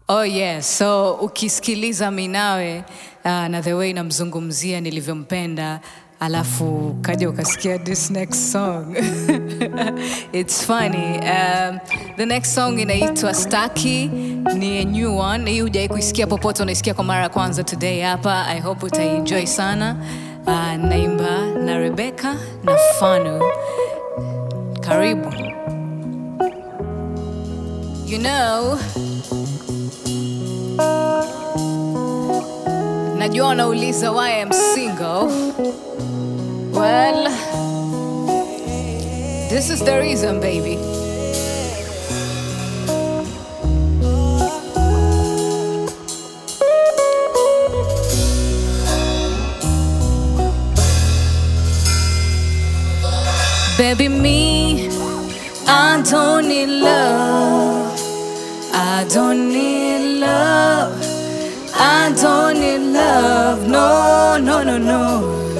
Oh yeah, so ukisikiliza Minawe uh, na the way namzungumzia nilivyompenda alafu kaja ukasikia this next song it's funny um, the next song inaitwa staki ni a new one hii hujawai kuisikia popote unaisikia kwa mara ya kwanza today hapa i hope utaienjoy sana uh, naimba na rebeka na fanu karibu you know najua unauliza why I'm single well this is the reason baby Baby, me, I don't need love. I don't need love. I don't need love. No, no, no, no.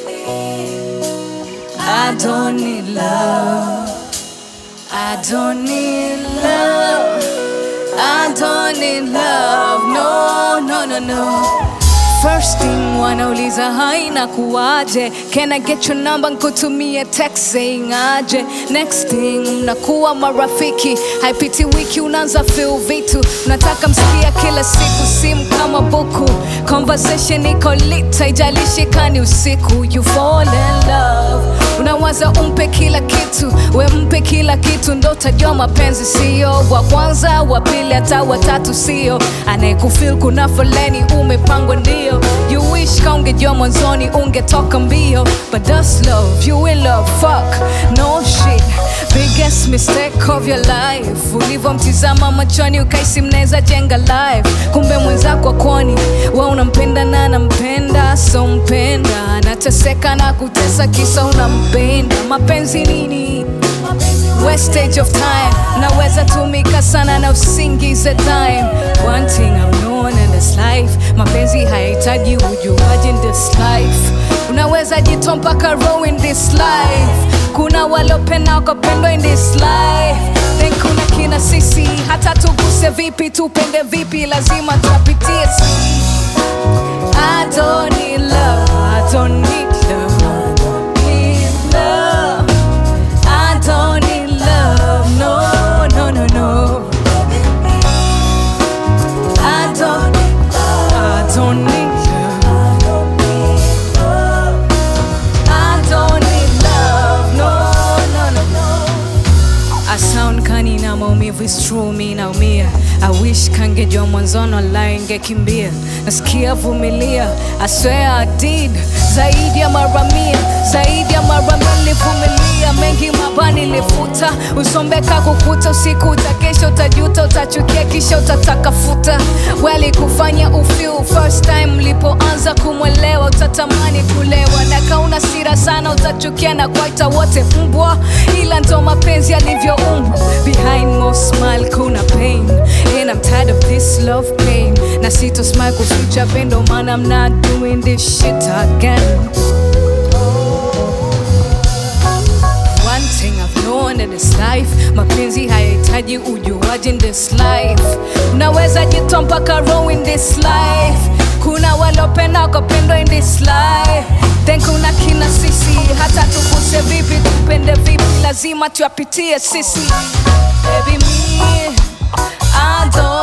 I don't need love. I don't need love. I don't need love. No, no, no, no. First thing wanauliza haina kuwaje Can I get your number nkutumie text saying aje Next thing mnakuwa marafiki haipiti wiki unaanza feel vitu unataka msikia kila siku simu kama buku Conversation iko lit haijalishi kani usiku You fall in love unawaza umpe kila kitu we mpe kila kitu ndo utajua mapenzi sio wa kwanza wa pili hata watatu sio anayekufil kuna foleni umepangwa ndio you wish kaungejua mwanzoni ungetoka mbio but that's love you in love fuck no shit biggest mistake of your life ulivyomtizama machoni ukaisi mnaweza jenga life kumbe mwenzako kwani wa unampenda na anampenda so mpenda anateseka na kutesa kisa unampenda mapenzi nini wastage of time naweza tumika sana na usingize time one thing I've known in this life mapenzi hayahitaji ujuaji in this life unaweza jitoa mpaka row in this life kuna walopenda wakapendwa in this life then kuna kina sisi hata tuguse vipi tupende vipi lazima tuapitie si I don't need love, I don't need love, I don't need love. I don't need love, no, no, no, no. I don't, I don't need love. I don't need love, no, no, no, no. I sound kani na maumivu is true, mi naumia. I wish kangejua mwanzono la ingekimbia. Nasikia vumilia, I swear I did. Zaidi ya mara mia, zaidi ya mara mia nilivumilia. Mengi mabaya nilifuta, usombeka kukuta usiku utakesha, utajuta, utachukia, kisha utatakafuta. Wali kufanya ufeel first time mlipoanza kumwelewa, utatamani kulewa na kauna sira sana, utachukia na kwaita wote mbwa, ila ndo mapenzi yalivyoumbwa. Behind most smile kuna pain and I'm tired of this love pain. Na sito smile kuficha pendo, man I'm not doing this shit again. One thing I've known in this life, mapenzi hayahitaji ujuaji in this life. Unaweza jitoa mpaka row in this life. Kuna walopenda wakapendwa in this life. Then kuna kina sisi, hata tuguse vipi, tupende vipi, lazima tuyapitie sisi. Baby me, I don't